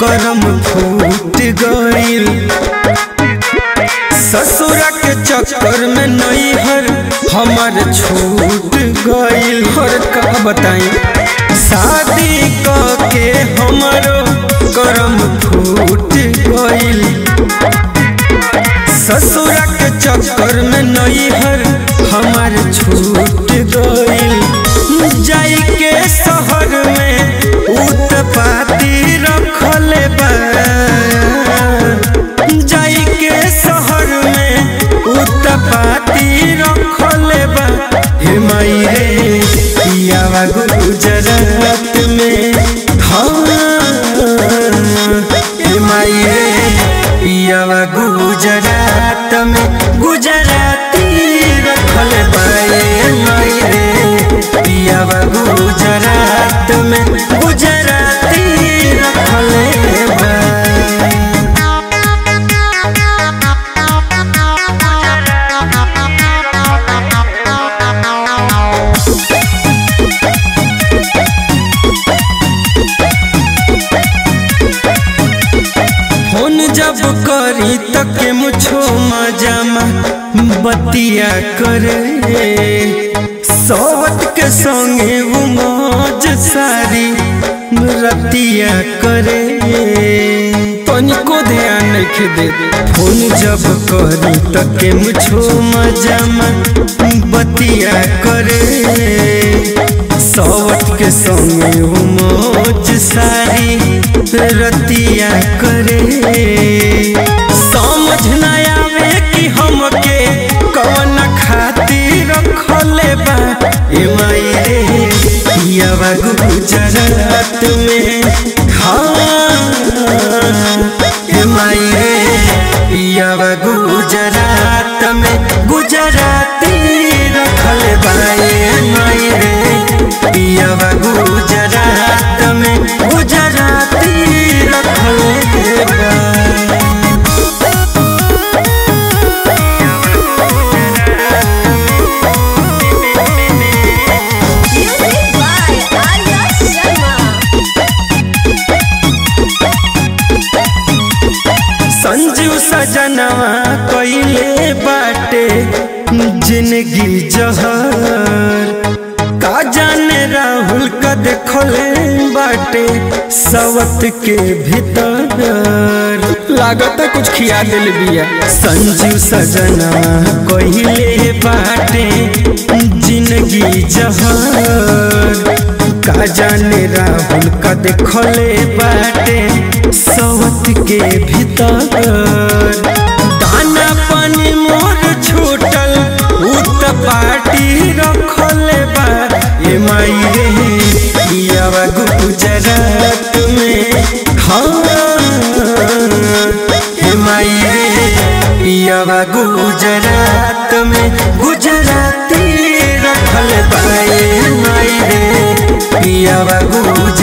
करम फूट गईल ससुरा के चक्कर में नैहर हमार छूट गईल और का बताई शादी क के हमारो करम फूट गईल ससुरा के चक्कर में नैहर हमार छूट गईल जाई के शहर में उत्पाती रखले बा जाई के शहर में उत्पाती रखले बा हे माई रे पियावा गुजरात में हाँ हे माई रे पियावा गुजरात में गुजराती रखल बाए माई रे पियावा गुजरात में गुजराती रखल बा फोन जब करी तक मुझो मजामा बतिया करे सोवत के संगे वो मौज सारी रतिया करे तनिको ध्यान नहीं दे फोन जब करी तक मुझो मजामा बतिया करे सौवत के संगे वो मौज सारी रतिया करे समझ न आवे कि हमके कौन खातिर रखले बा ए माई रे पियावा गुजरात में हाँ ए माई रे पियावा गुजरात में गुजराती रखल बाए माई रे पियावा गुजरात में गुजराती रखल बा Music by Arya Sharma. Sanjeev सजनवा कइले बाटे जिंदगी जहर का जाने राहुल का देखले बाटे सवत के भीतर लागत कुछ खिया दिल बिया संजीव सजनवा कइले बाटे जिंदगी जहर का जाने राहुल का देखले बाटे सवत के भीतर दाना पानी मोर छूटल उत पार्टी रखले बा ए माई रे पियावा गुजरात में हाँ ए माई रे पियावा गुजरात में गुजराती रखल बाए माई रे पियावा गुजरात